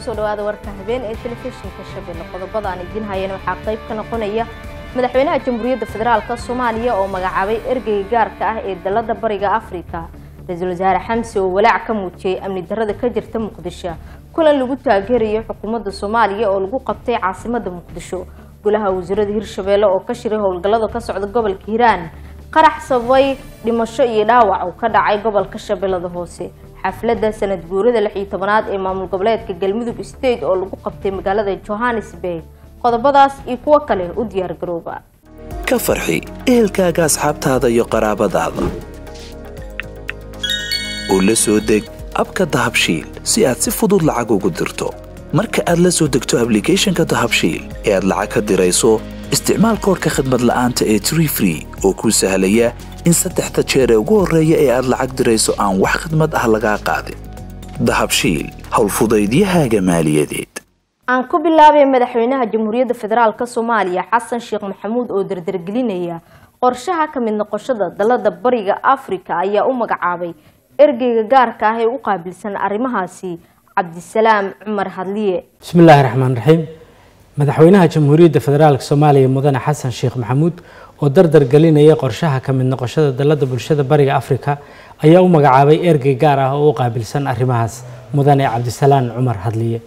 kusoo dhawaada warka habeen ee telefishinka shabeelle qodobada aan idiin hayana waxaa qayb ka noqonaya madaxweynaha jamhuuriyadda federaalk soomaaliya oo magacaabay ergeyga gaarka ah ee dalada bariga afrika ra-iisul wasaare xamse oo walaac ka muujiyey amni darada ka jirta muqdisho kulan lagu taageerayo xukuumadda soomaaliya oo lagu qabtay caasimada muqdisho golaha wasiirada hirshabeelle oo ka shiray howlgallada ka socda gobolka hiiraan qarax sababay dhimasho iyo dhaawac uu ka dhacay gobolka shabeellada hoose xafladda sanad guurada lix iyo tobanaad ee maamul goboleedka galmudug state oo lagu qabtay magaalada johannesburg qodobadaas iyo kuwo kale u diyaar garooba ka farxi ehelkaaga asxaabtaada iyo qaraabadaada oo la soo deg abka dahabshiil si aad si fudud lacag ugu dirto marka aad la soo degto ablicathonka dahabshiil ee aad lacag ka dirayso isticmaal koorka khadmad la'aanta ee tree free oo kuu sahlaya in saddexda jeer ee ugu horreeya ee aad lacag dirayso aan wax khadmad ah lagaa qaadin dahabshiil howlfudaydiyahaaga maaliyadeed aan ku bilaabay madaxweynaha jamhuuriyadda federaalk soomaaliya xasan sheekh maxamuud oo dardargelinaya qorshaha ka mid noqoshada dalada bariga afrika ayaa u magacaabay ergeyga gaarka ah ee u qaabilsan arrimahaasi cabdisalaam cumar hadliye bismi illaahi raxmaan raxiim madaxweynaha jamhuuriyadda federaalk soomaaliya mudane xasan sheekh maxamuud oo dardar gelinaya qorshaha ka mid noqoshada dalada bulshada bariga afrika ayaa u magacaabay ergey gaar ah oo u qaabilsan arrimahaas mudane cabdisalaan cumar hadliye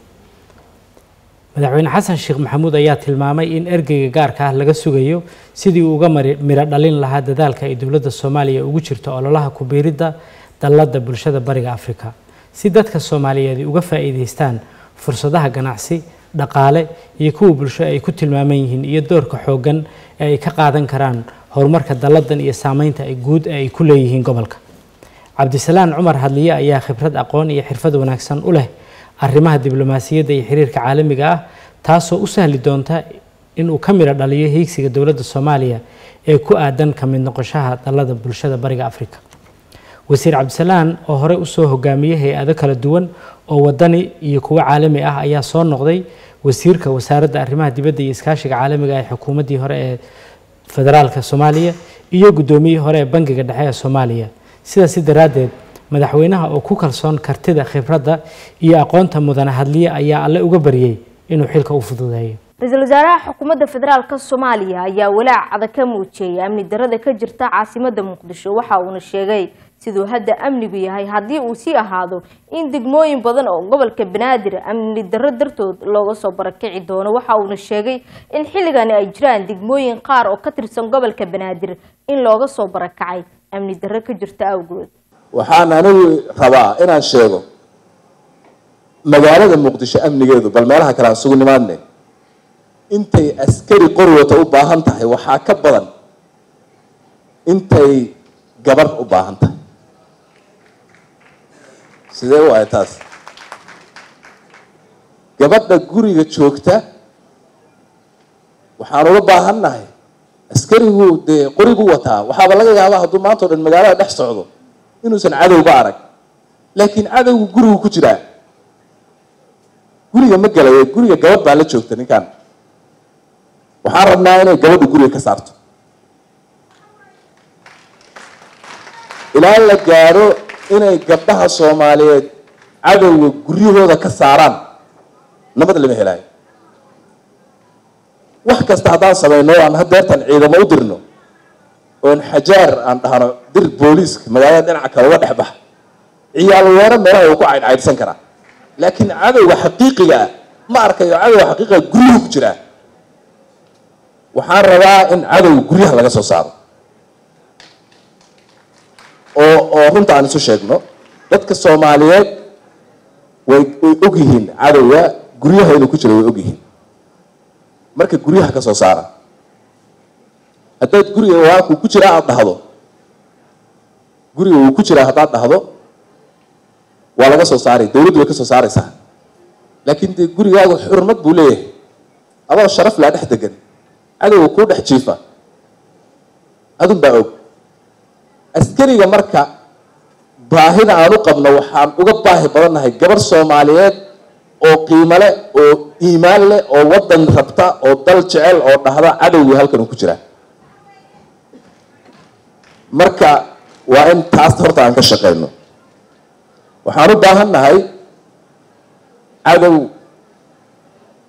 madaxweyne xasan sheekh maxamuud ayaa tilmaamay in ergeyga gaarka ah laga sugayo sidii uu uga miro dhalin lahaa dadaalka ay dowladda soomaaliya ugu jirto ololaha kubiiridda dalada bulshada bariga afrika si dadka soomaaliyeed uga faa'iidaystaan fursadaha ganacsi dhaqaale iyo kuwa bulsho ay ku tilmaaman yihiin iyo doorka xooggan ee ay ka qaadan karaan horumarka dalladan iyo saameynta ay guud ee ay ku leeyihiin gobolka cabdisalaan cumar hadliye ayaa khibrad aqoon iyo xirfad wanaagsan u leh arrimaha diblomaasiyadda iyo xiriirka caalamiga ah taasoo u sahli doonta inuu ka midho dhaliyo hiigsiga dowladda soomaaliya ee ku aadan ka mid noqoshaha dallada bulshada bariga afrika wasiir cabdisalaan oo horey usoo hogaamiyey hay-ado kala duwan oo wadani iyo kuwo caalami ah ayaa soo noqday wasiirka wasaaradda arrimaha dibadda iyo iskaashiga caalamiga ee xukuumaddii hore ee federaalka soomaaliya iyo guddoomiyihii hore ee bangiga dhexe ee soomaaliya sidaasi daraaddeed madaxweynaha oo ku kalsoon kartida khibradda iyo aqoonta mudane hadliye ayaa alle uga baryey inuu xilka u fududeeyo ra-iisul wasaaraha xukuumadda federaalk soomaaliya ayaa walaac adag ka muujiyey amni darada ka jirta caasimada muqdisho waxa uuna sheegay siduu hadda amnigu yahay haddii uu sii ahaado in degmooyin badan oo gobolka banaadir amni darro dartood looga soo barakici doono waxa uuna sheegay in xilligani ay jiraan degmooyin qaar oo ka tirsan gobolka banaadir in looga soo barakacay amni darro ka jirta awgood waxaan anigu rabaa inaan sheego magaalada muqdisho amnigeedu bal meelaha kale aan sugu nimaadne intay askari qori wata u baahan tahay waxaa ka badan intay gabar u baahan tahay sidee u ahay taas gabadha guriga joogta waxaan uga baahannahay askarigu dee qorigu wataa waxaaba laga yaabaa hadduu maanta o dhan magaalada dhex socdo inuusan cadowba arag laakiin cadowgu gurigu ku jiraa guriga ma gelayo guriga gabadh baa la joogta ninkan waxaan rabnaa inay gabadhu guriga ka saarto ilaa la gaaro inay gabdhaha soomaaliyeed cadowga guryahooda ka saaraan nabad lama helaayo wax kasta haddaan samayno aan hadeertan ciidamo u dirno oon xajaar aan dhahno dir booliiska magaalada dhinaca kale uga dhex baxa ciyaal weero meelaha uu ku caydhcaydhsan karaa laakiin cadowga xaqiiqiga ah ma arkayo cadowga xaqiiqiga guryaha ku jiraa waxaan rabaa in cadowga guryaha laga soo saaro oo oo runta aan isu sheegno dadka soomaaliyeed way way og yihiin cadowga guryaha inuu ku jiro way og yihiin marka guryaha ka soo saara haddaad guriga waakuu ku jiraa aada dhahdo guriga wuu ku jiraa haddaad dhahdo waa laga soo saaray dawladdu way ka soo saaraysaa laakiin dee gurigaagu xurmad buu leeyahay adoo sharaf laa dhex degan cadowga kuu dhex jiifa adun baa og askariga marka baahida aan u qabno waxaan uga baahi badannahay gabar soomaaliyeed oo qiimo leh oo iimaan leh oo waddan rabta oo dal jecel oo dhahda cadowgii halkan uu ku jiraa marka waa in taas horta aan ka shaqeyno waxaan u baahan nahay cadow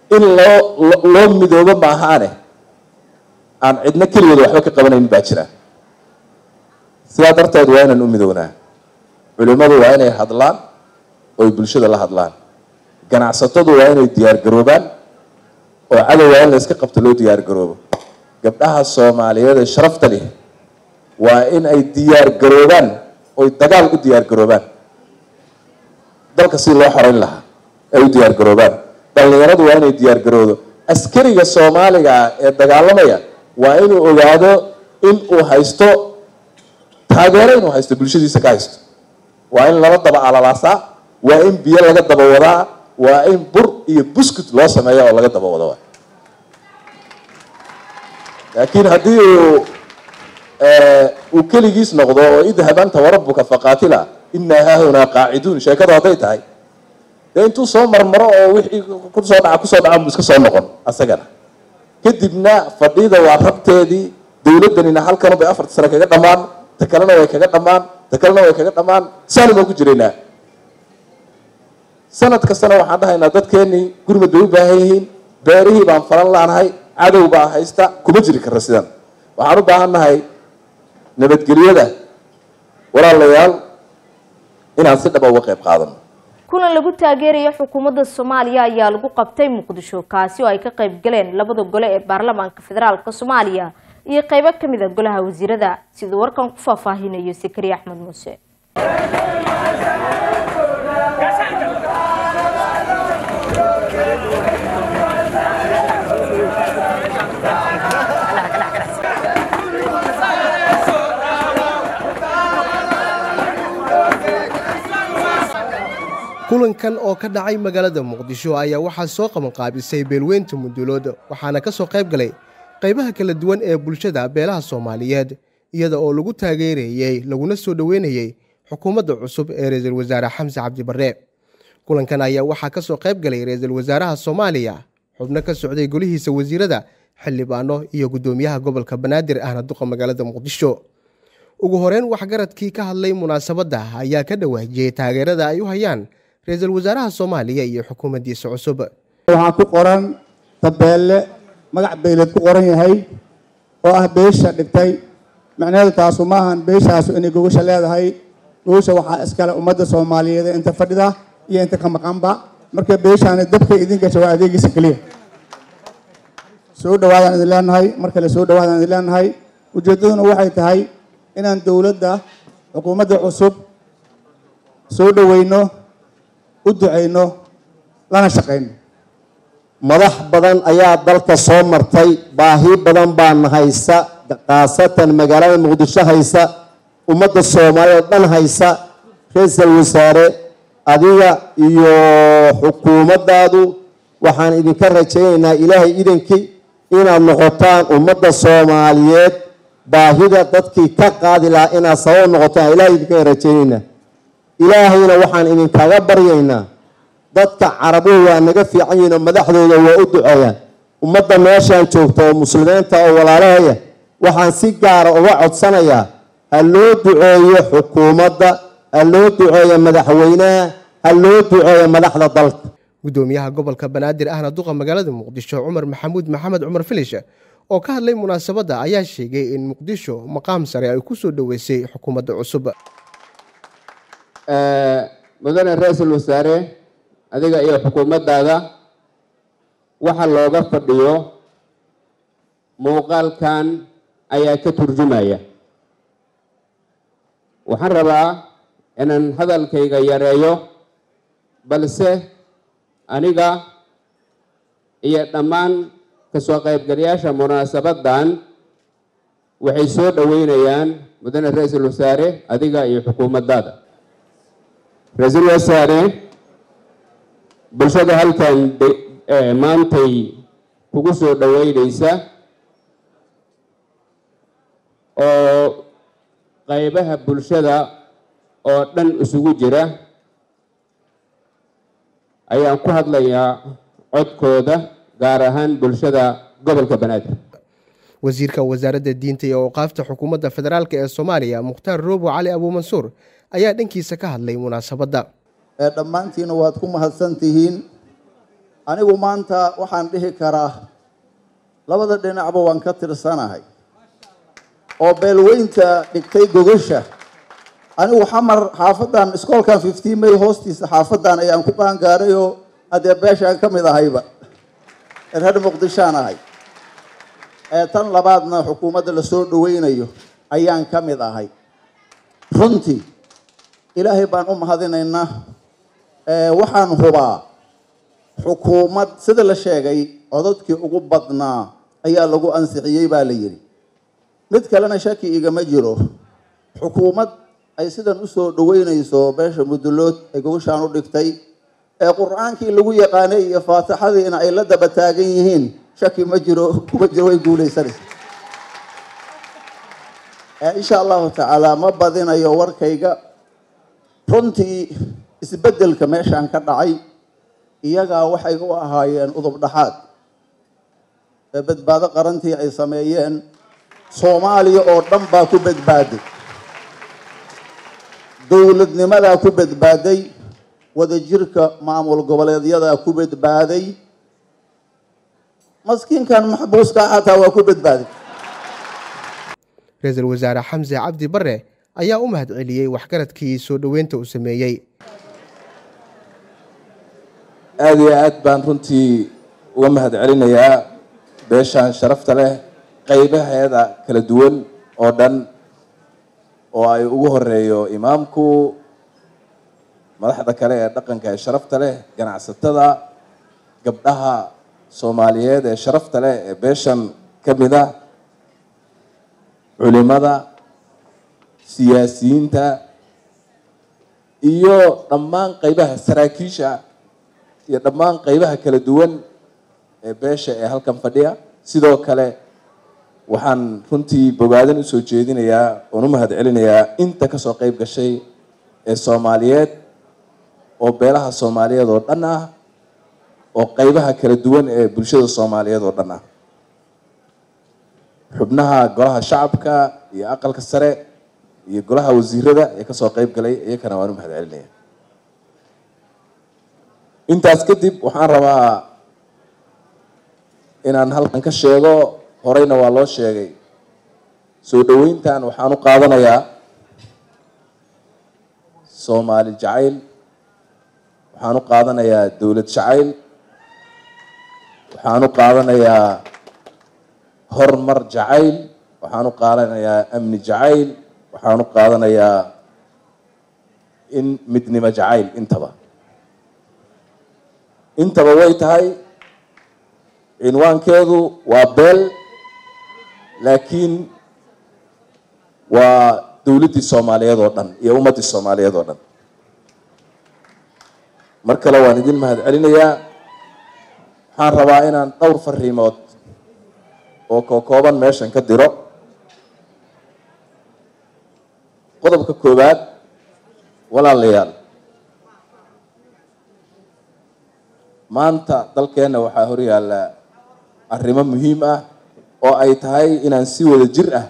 in loo loo midoobo maahaane aan cidno keligeed waxba ka qabanayn baa jira sidaa darteed waa inaan u midownaa culimmadu waa inay hadlaan oy bulshada la hadlaan ganacsatadu waa inay diyaar garoobaan oo cadowga in la iska qabto loo diyaar garoobo gabdhaha soomaaliyeed ee sharafta leh waa in ay diyaar garoobaan oy dagaal u diyaar garoobaan dalka si loo xoreyn lahaa ay u diyaar garoobaan dhallinyaradu waa inay diyaar garoodo askariga soomaaliga ah ee dagaalamaya waa inuu ogaado in uu haysto taageero inuu haysto bulshadiisa ka haysto waa in lala daba alalaasaa waa in biyo laga daba wadaa waa in bur iyo buskut loo sameeya oo laga daba wado laakiin haddii uu uu keligiis noqdo oo idhab anta warabuka faqaatila inaa haahunaa qaaciduun sheekadu hadday tahay dee intuu soo marmaro oo wixii kusoo dhaca kusoo dhaca buu iska soo noqon asagana kadibna fadhida waa rabteedii dowladdanina halkanu bay afarta sane kaga dhammaan ta kalena way kaga dhammaan ta kalena way kaga dhammaan saani baan ku jiraynaa sanad kastana waxaan dhahaynaa dadkeenii gurmad bay u baahan yihiin beerihii baan falan laanahay cadow baa haysta kuma jiri karra sidan waxaan u baahan nahay nabadgelyada walaalayaal inaan si dhaba uga qayb qaadano kulan lagu taageerayo xukuumadda soomaaliya ayaa lagu qabtay muqdisho kaasi oo ay ka qayb galeen labada gole ee baarlamaanka federaalk soomaaliya iyo qeybo ka mid a golaha wasiirada siduu warkan ku faahfaahinayo sakariya axmed muuse kulankan oo ka dhacay magaalada muqdisho ayaa waxaa soo qabanqaabisay beelweynta mundulood waxaana ka soo qayb galay qaybaha kala duwan ee bulshada beelaha soomaaliyeed iyada oo lagu taageerayey laguna soo dhoweynayey xukuumadda cusub ee ra-iisul wasaare xamse cabdi barre kulankan ayaa waxaa ka soo qayb galay ra-iisul wasaaraha soomaaliya xubno ka socday golihiisa wasiirada xildhibaano iyo guddoomiyaha gobolka banaadir ahna duqa magaalada muqdisho ugu horeyn waxgaradkii ka hadlay munaasabadda ayaa ka dhawaajiyey taageerada ay u hayaan ra-iisul wasaaraha soomaaliya iyo xukuumaddiisa cusub waxaa ku qoran tabeelle magac beeleed ku qoran yahay oo ah beesha dhigtay macnaheedu taasu maahan beeshaasu inay gogasha leedahay gogasha waxaa iskale ummadda soomaaliyeed ee inta fadhida iyo inta ka maqanba marka beeshaani dabka idin gasha waa adeegiisa keliya soo dhawaadaan idin leenahay mar kale soo dhawaadaan idin leenahay ujeeddaduna waxay tahay inaan dowladda xukuumadda cusub soo dhoweyno u ducayno lana shaqayno madax badan ayaa dalka soo martay baahi badan baana haysa khaasatan magaalada muqdisho haysa ummadda soomaaliya oo dhan haysa ra-iisul wasaare adiga iyo xukuumaddaadu waxaan idinka rajaynaynaa ilaahay idankii inaad noqotaan ummadda soomaaliyeed baahida dadkii ka qaadi lahaa inaad sabab noqotaan ilaahay idinka rajaynaynaa ilaahayna waxaan idinkaga baryaynaa dadka carabuhu waa naga fiican yihiin oo madaxdooda waa u duceeyaan ummadda meeshaan joogta oo muslimiinta oo walaalahaya waxaan si gaara uga codsanayaa ha loo duceeyo xukuumadda ha loo duceeyo madaxweynaha ha loo duceeyo madaxda dalka guddoomiyaha gobolka banaadir ahna duqa magaalada muqdisho cumar maxamuud maxamed cumar filish oo ka hadlay munaasabadda ayaa sheegay in muqdisho maqaam sare ay ku soo dhoweysay xukuumadda cusub mudane ra-iisul wasaare adiga iyo xukuumaddaada waxa looga fadhiyo muuqaalkan ayaa ka turjumaya waxaan rabaa inaan hadalkayga yareeyo balse aniga iyo dhammaan kasoo qaybgalayaasha munaasabaddan waxay soo dhoweynayaan mudane ra-iisul wasaare adiga iyo xukuumaddaada ra-iisul wasaare bulshada halkan maantay kugu soo dhoweyneysa oo qaybaha bulshada oo dhan isugu jira ayaan ku hadlayaa codkooda gaar ahaan bulshada gobolka banaadir wasiirka wasaaradda diinta iyo awqaafta xukuumadda federaalk ee soomaaliya mukhtaar roobo cali abuumansuur ayaa dhankiisa ka hadlay munaasabadda ee dhammaantiina waad ku mahadsan tihiin anigu maanta waxaan dhihi karaa labada dhinacba waan ka tirsanahay oo beelweynta dhigtay gogasha anigu xamar xaafadan iskoolkan fifteen may hoostiisa xaafadan ayaan ku qaangaaray oo haddee beeshaan ka mid ahayba reer muqdishoaan ahay ee tan labaadna xukuumadda lasoo dhaweynayo ayaan ka mid ahay runtii ilaahay baan u mahadinaynaa waxaan hubaa xukuumad sida la sheegay codadkii ugu badnaa ayaa lagu ansixiyey baa la yidhi mid kalena shaki igama jiro xukuumad ay sidan usoo dhaweynayso beesha mudulood ay gogashaan u dhigtay ee qur-aankii lagu yaqaanay iyo faatixadiina ay la daba taagan yihiin shaki ma jiro kuma jiro way guuleysanaysa insha allahu tacaala ma badinayo warkayga runtii isbeddelka meeshaan ka dhacay iyagaa waxay u ahaayeen udub dhaxaad ee badbaado qarantii ay sameeyeen soomaaliya oo dhan baa ku badbaaday dowladnimadaa ku badbaaday wadajirka maamul goboleedyadaa ku badbaaday maskiinkan maxbuuska xataa waa ku badbaaday ra-iisul wasaare xamse cabdi bare ayaa u mahad celiyey waxgaradkii soo dhoweynta uu sameeyey aada iyo aad baan runtii uga mahad celinayaa beeshaan sharafta leh qaybaheeda kala duwan oo dhan oo ay ugu horeeyo imaamku madaxda kale ee dhaqanka ee sharafta leh ganacsatada gabdhaha soomaaliyeed ee sharafta leh ee beeshan ka mid ah culimada siyaasiyiinta iyo dhammaan qaybaha saraakiisha iyo dhammaan qaybaha kala duwan ee beesha ee halkan fadhiya sidoo kale waxaan runtii bogaadan usoo jeedinayaa oon u mahad celinayaa inta kasoo qeyb gashay ee soomaaliyeed oo beelaha soomaaliyeed oo dhan ah oo qaybaha kala duwan ee bulshada soomaaliyeed oo dhan ah xubnaha golaha shacabka iyo aqalka sare iyo golaha wasiirada ee kasoo qeyb galay iyakana waan u mahad celinaya intaas kadib waxaan rabaa inaan halkan ka sheego horeyna waa loo sheegay soo dhaweyntan waxaan u qaadanayaa soomaali jacayl waxaan u qaadanayaa dowlad jacayl waxaan u qaadanayaa horumar jacayl waxaan u qaadanayaa amni jacayl waxaan u qaadanayaa in midnimo jacayl intaba intaba way tahay cinwaankeedu waa beel laakiin waa dowladdii soomaaliyeed oo dhan iyo ummaddii soomaaliyeed oo dhan mar kale waan idin mahad celinayaa waxaan rabaa inaan dhowr fariimood oo kookooban meeshan ka diro qodobka koowaad walaalayaal maanta dalkeenna waxaa hor yaalla arrimo muhiim ah oo ay tahay inaan si wada jir ah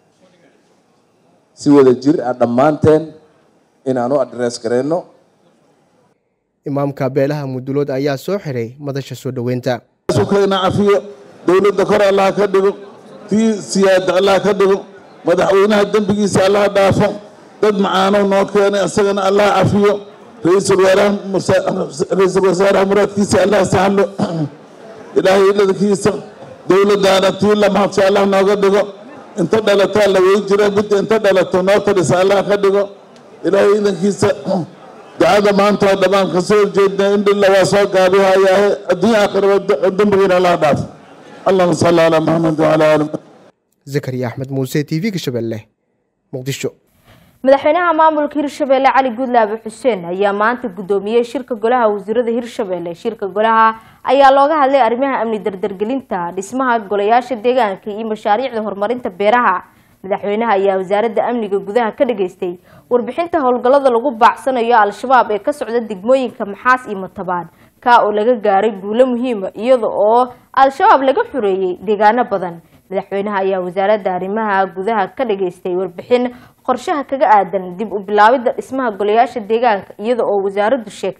si wada jir ah dhammaanteen inaan u adress gareyno imaamka beelaha mudulood ayaa soo xiray madasha soo dhoweynta sukayna cafiyo dowladda kor allah ka dhigo tii siyaada allah ka dhigo madaxweynaha dembigiisa allah dhaafo dad macaanow noo keenay isagana allah cafiyo ra-iisul ra-iisul wasaaraha muraadkiisa allah sahlo ilaahay iladkiisa dowladdaana tii la mahadso allah nooga dhigo inta dhalataa la weyn jira midda inta dhalato noo talisa allah ka dhigo ilaahay idankiisa ducada maanta oo dhammaan kasoo horjeedna indhilla waa soo gaabihayaahe adduunya aakhiraba dembigiina allah dhaaf allahuma salli calaa maxamed wacala ali zakariya axmed muuse t v gashabelle muqdisho madaxweynaha maamulka hirshabelle cali guudlaabe xuseen ayaa maanta guddoomiyey shirka golaha wasiirada hirshabelle shirka golaha ayaa looga hadlay arrimaha amni dardargelinta dhismaha golayaasha deegaanka iyo mashaariicda horumarinta beeraha madaxweynaha ayaa wasaaradda amniga gudaha ka dhageystay warbixinta howlgallada lagu baacsanayo al-shabaab ee ka socda degmooyinka maxaas iyo matabaan kaa oo laga gaaray guulo muhiima iyada oo al-shabaab laga xoreeyey deegaano badan madaxweynaha ayaa wasaaradda arrimaha gudaha ka dhageystay warbixin qorshaha kaga aadan dib u bilaabidda dhismaha golayaasha deegaanka iyada oo wasaaraddu sheegtay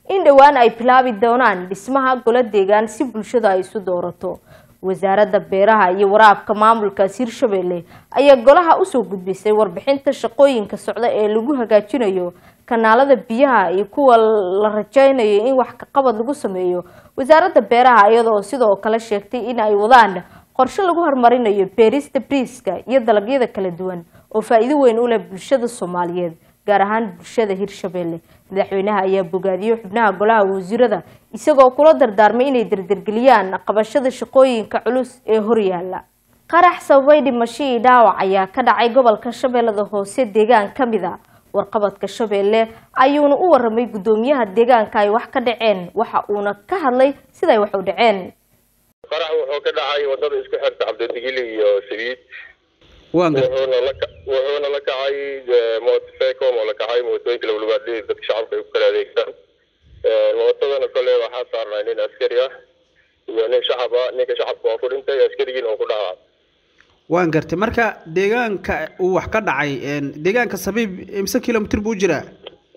in dhowaan ay bilaabi doonaan dhismaha golo deegaan si bulshada ay isu doorato wasaaradda beeraha iyo waraabka maamulkaas hirshabelle ayaa golaha usoo gudbisay warbixinta shaqooyinka socda ee lagu hagaajinayo kanaalada biyaha iyo kuwa la rajeynayo in wax kaqabad lagu sameeyo wasaaradda beeraha iyadoo sidoo kale sheegtay in ay wadaan qorshe lagu horumarinayo beerista briiska iyo dalagyada kala duwan oo faa-iido weyn u leh bulshada soomaaliyeed gaar ahaan bulshada hirshabelle madaxweynaha ayaa bogaadiyey xubnaha golaha wasiirada isagoo kula dardaarmay inay dardargeliyaan qabashada shaqooyinka culus ee horyaala qarax sababay dhimasho iyo dhaawac ayaa ka dhacay gobolka shabeellada hoose deegaan ka mid a warqabadka shabeelle ayuuna u waramay guddoomiyaha deegaanka ay wax ka dhaceen waxa uuna ka hadlay siday wax u dhaceen qarax wuxuu ka dhacay wadada isku xirta cabdidigili iyo sabiid waan gar wuxuuna la ka- wuxuuna la kacay eh, mootofecom oo la kacay mootooyinka lagulugaadley dadka shacabka ay ku kala adeegtaan Eh, mootadana kole waxaa saarnay nin askari ah iyo nin shacab ah ninka shacabka waa ku dhintay askarigiina uu ku dhacaa waan gartay marka deegaanka uu wax ka dhacay een, deegaanka sabiib imse kilomitir buu jiraa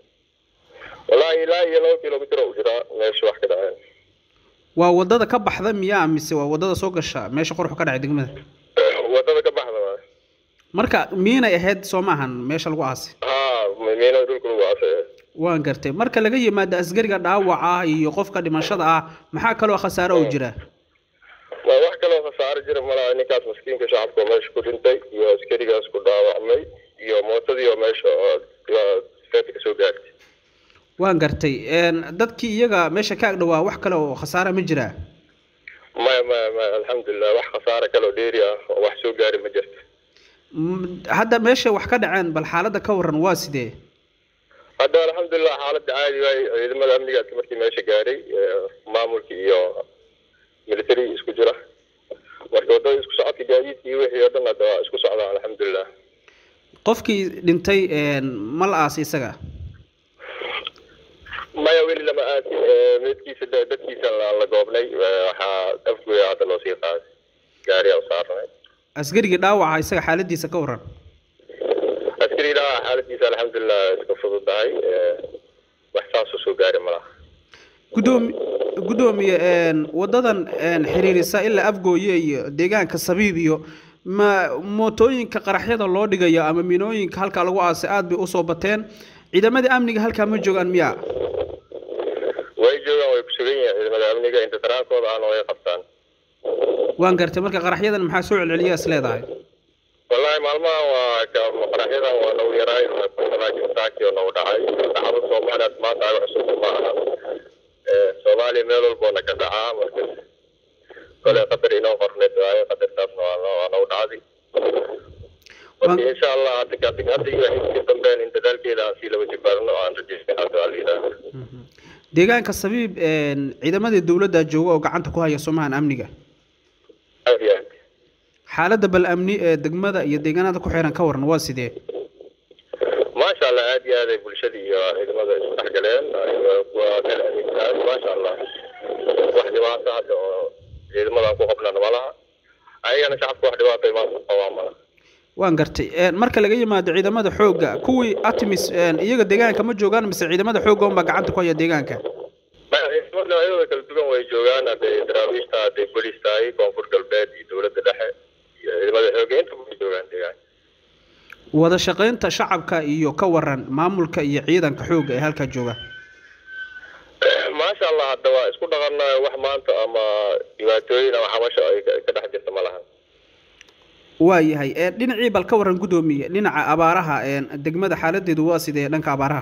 wallaahi ilaa iyo laba kilomitir oo u jiraa meesha wax ka dhaceen waa wadada ka baxda miyaa mise waa wadada soo gasha meesha qorxu ka dhacay degmada wadada ka baxda waay marka miinay ahayd soo maahan meesha lagu aasay haa miino dhulka lagu aasay waan gartay marka laga yimaado asgariga dhaawaca iyo qofka dhimashada ah maxaa kaloo khasaare oo jira waa wax kaloo khasaaro jira malaha ninkaas maskiinka shacabka oo meesha ku dhintay iyo askarigaas ku dhaawacmay iyo mootadii oo meesha oo feeta kasoo gaartay waan gartay een, dadkii iyaga meesha ka agdhawaa wax kale oo khasaare ma jiraa maya maya maya alxamdulilah wax khasaaro kaloo dheeri ah oo wax soo gaari ma jirto Mm, hadda meesha wax ka dhaceen bal xaaladda ka waran waa sidee hadda alxamdulilah xaaladda caadi waay ciidamada amniga markii meesha gaaray eh, maamulka iyo military isku jira marka wadada isku socodka gaadiidka iyo wixii oo dhan hadda waa isku socdaan alxamdulilah qofkii dhintay een, ma la aasay isaga maya weli lama aasin eh, meedkiisa da- dadkiisa la la goobnay eh, waxaa afgoya hadda loo sii qaaday gaari aan saarnay asgarigii dhaawaca isaga xaaladiisa ka waran askari dhaha xaaladiisa alxamdulilah iska fududahay eh, wax saas usoo gaari malaha gudoomi gudoomiye een, wadadan een, xiriirisa ilaa afgooye iyo deegaanka sabiib iyo ma mootooyinka qaraxyada loo dhigayo ama minooyinka halkaa lagu aasay aad bay usoo bateen ciidamadii amniga halkaa ma joogaan miyaa way joogaan way ku sugan yihiin ciidamada amniga inta taraankooda ahna way qabtaan waan gartay marka qaraxyadan maxaa soo celceliya is leedahay wallahi maalmahan waa ka- qaraxyadan waa nagu yaraay laakiin saakii oo nagu dhacay dhacdo soomaaliya maanta aga cusub ma aha Eh, soomaaliya meel walboona ka dhacaa marka kole qadar inoo qorneed waaye qadartaasna waa noo- waa nagu dhacday marka insha allah hadda hadda hadda iyo waxay kasii dambeyn in dadaalkeeda aan sii laba jibaarno oo aan rajeysay hadda waa la yidhaaha deegaanka sabiib een, ciidamadii dowladda jooga oo gacanta ku haya soomahan amniga aad iyo aad xaaladda bal amni ee degmada iyo deegaanada ku xiran ka waran waa sidee maasha allah aad iyo aad ay bulshada iyo ciidamada isku dhex galeen waa kala adeegtaan maasha allah wax dhibaato hadda oo ciidamadan ku qabnana ma laha ayagana shacabka wax dhibaato ay maanta ku qabaan ma laha waan gartay een, marka laga yimaado ciidamada xoogga kuwii atimis een, iyaga deegaanka ma joogaan mise ciidamada xoogga unbaa gacanta ku haya deegaanka Ma- ciidamada noocyadooda kala duwan way joogaan hadday daraawiishta hadday bolis tahay koonfur galbeed iyo dowladda dhexe iyo ciidamada xoogga intaba way joogaan deegaanka wada shaqaynta shacabka iyo ka waran maamulka iyo ciidanka xoogga ee halkaa jooga maasha allah hadda waa isku dhaqanaa wax maanta ama dhibaatooyin ama xabasho ay ka ka dhex jirta ma lahan waayahay een, dhinacii bal ka waran gudoomiye dhinaca abaaraha een, degmada xaaladeedu waa sidee dhanka abaaraha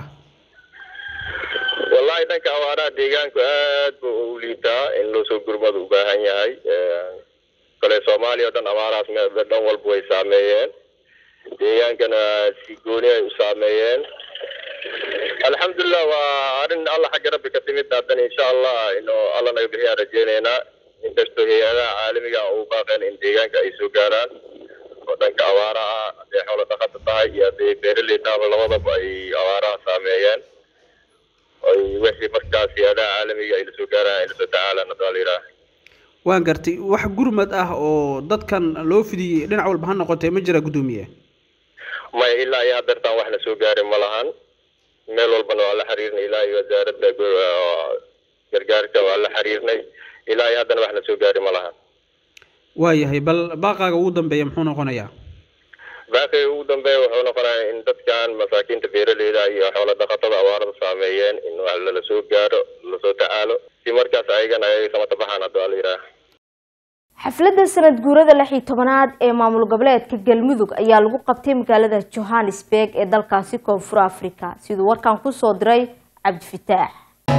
wallahi dhanka abaaraha deegaanku aad buu u liitaa in loo soo gurmadu u baahan yahay Eh, kale soomaaliya oo dhan abaarahaas me- dhan walba way saameeyeen deegaankana si gooni ay u saameeyeen alxamdulilah waa arrin alla xagga rabbi ka timid haddana insha allah inuu alla naga bixiyaan rajeyneynaa inkastoo hay-adaha caalamiga ah uu baaqeen in deegaanka ay soo gaaraan oo dhanka abaaraha hadday xoolo dhaqata tahay iyo hadday beeraley tahaba labadaba ay abaaraha saameeyeen ay wixii markaas hay-adaha caalamiga ay lasoo gaaraan ay lasoo tacaalaan hadaa la yidhaha waan gartay wax gurmad ah oo dadkan loo fidiyey dhinac walba ha noqotee ma jira gudoomiye maya ilaa iyo hadeertaan wax la soo gaarin ma lahan meel walbana waa la xiriirnay ilaa iyo wasaaradda gargaarka waa la xiriirnay ilaa iyo haddana wax na soo gaari ma laha waayahay bal baaqaaga ugu dambeeya muxuu noqonayaa baaqii ugu dambeeya wuxuu noqonayaa in dadkan masaakiinta beeraleyda iyo xoolo dhaqatada abaarada saameeyeen in wax lala soo gaaro lasoo tacaalo si markaas ayagana ay samata baxaan hadda waa la yidhaha xafladda sanad guurada lix iyo tobanaad ee maamul goboleedka galmudug ayaa lagu qabtay magaalada johannesburg ee dalkaasi koonfur africa siduu warkan kusoo diray cabdifataax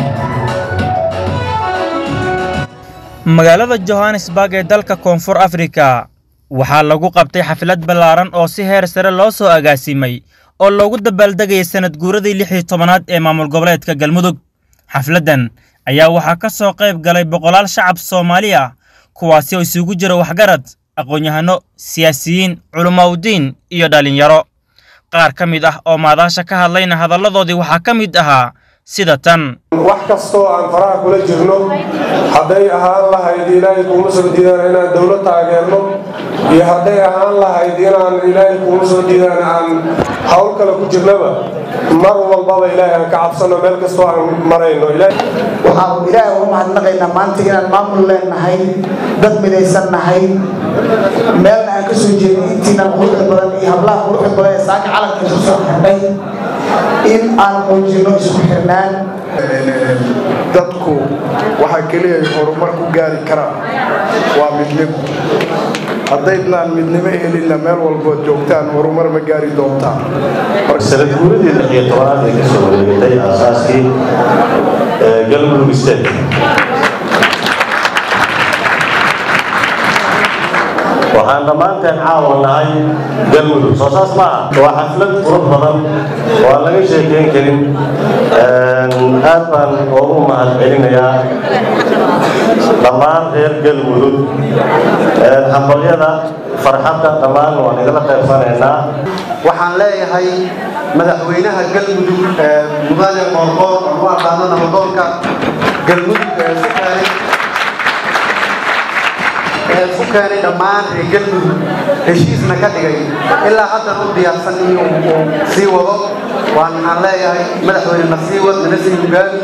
magaalada johannesburg ee dalka koonfur afrika waxaa lagu qabtay xaflad ballaaran oo si heer sare loo soo agaasimay oo loogu dabaaldegayay sanad guuradii lix iyo tobanaad ee maamul goboleedka galmudug xafladdan ayaa waxaa ka soo qayb galay boqolaal shacab soomaali ah kuwaasi oo isugu jira waxgarad aqoon-yahano siyaasiyiin culimaudiin iyo dhallinyaro qaar ka mid ah oo maadaasha ka hadlayna hadalladoodii waxaa ka mid ahaa sida tan wax kastoo aan faraha kula jirno hadday ahaan lahayd ilaahay kuuma soo diidaan inaan dowlad taageerno iyo hadday ahaan lahayd inaan ilaahay kuuma soo diidaan aan hawl kale ku jirnaba mar walbaba ilaahay aan ka cabsano meel kastoo aan marayno waxaanu ilaahay uga mahadnaqaynaa maanta inaan maamul leenahay dad midaysan nahay meelna aan ka soo jeedin intiinan quruxda badan iyo hablaha quruxda badan ee saaka calanka isu soo xirnay in aan muujino isku xirnaan dadku waxaa keliya horumar ku gaari karaan waa midnimo haddaydnaan midnimo helinna meel walbood joogtaan horumar ma gaari doontaan sanad guuradii lix iyo tobanaad ee kasoo wareegtay aasaaskii galmudug state waxaan dhammaanteen caawa nahay galmudug soo saas maaha waa xaflad qurux badan oo aan laga sheekeyn karin aad baan ugu mahad celinayaa dhammaan reer galmudug hambalyada farxadda dhammaan waan igala qaybsanaynaa waxaan leeyahay madaxweynaha galmudug mudane qoorqoor oo u aqaano nabadoonka galmudug ee ku keenay ee ku keenay dhammaan reer galmudug heshiisna ka dhigay ilaa haddan u diyaarsan inuu uu sii wado waan waxaan leeyahay madaxweyne nasiib wad minasi hogaami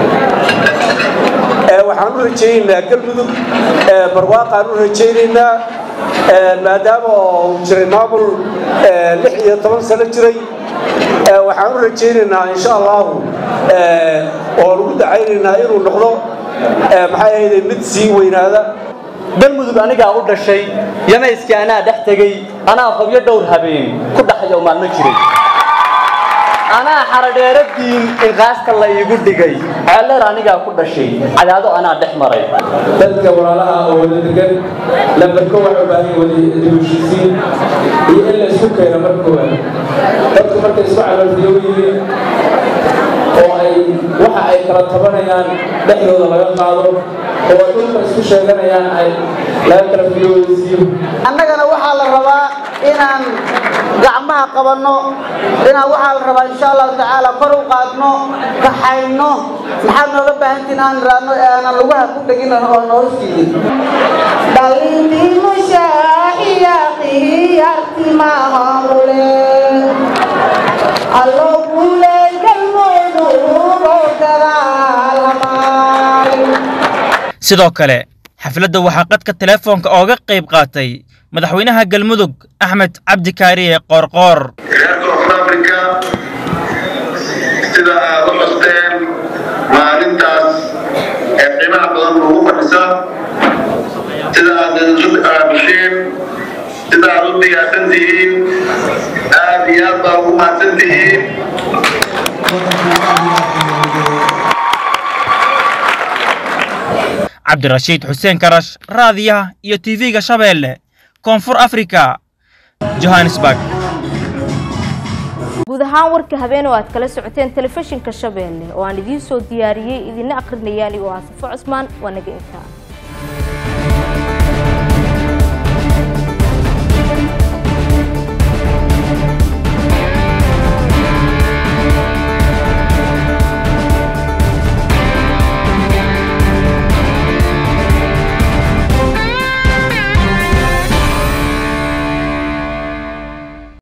waxaan u rajaynaynaa galmudug barwaaqaan u rajaynaynaa maadaama uu jiray maamul lix iyo toban sano jiray waxaan u rajaynaynaa insha allahu oo lagu dacaynaynaa inuu noqdo maxay ahayde mid sii weynaada galmudug anigaa u dhashay yamayskii anaa dhex tegey anaa qabyo dhowr habeen ku dhaxay oo maalmo jiray anaa xaradheero diin inqaasta la iigu dhigay ceeldheer anigaa ku dhashay cadaado anaa dhex maray dadka walaalaha oo wada degan lambarko waxay u baahan yihiin wada dibushiisiin iyo in la isku keeno marka koowaad dadku markay isku calaalfiyo yihiin oo ay waxa ay kala tabanayaan dhexdooda laga qaado oo ay dhulka isku sheeganayaan ay laga kala fiyoweysiiyo annagana waxaa la rabaa inaan gacmaha qabanno inaan waxaa la rabaa insha allahu tacaala kor u qaadno kaxayno maxaad nooga baahantiin aan raadno ee aanan lugaha ku dhegin oo noola siidin dhalintii mushaaxiyaqihi artimahawle allo guuley galmudugoo gadaalamaay sidoo kale xafladda waxaa qadka teleefoonka ooga qayb qaatay madaxweynaha galmudug axmed cabdi kaariye qoorqoor reer koonfur afrika sida aad u xusteen maalintaas ee qiimaha badan ugu fadhisa sida aad isu aabisheen sida aad u diyaarsan tihiin aad iyo aad baa ugu mahadsan tihiin cabdirashiid xuseen karash raadiyaha iyo tv-ga shabeelle koonfur afrika johannesburg guud ahaan warka habeen oo aad kala socoteen telefishinka shabeelle oo aan idiin soo diyaariyey idina akrinaya anigoo ah safo cusmaan waa naga intaa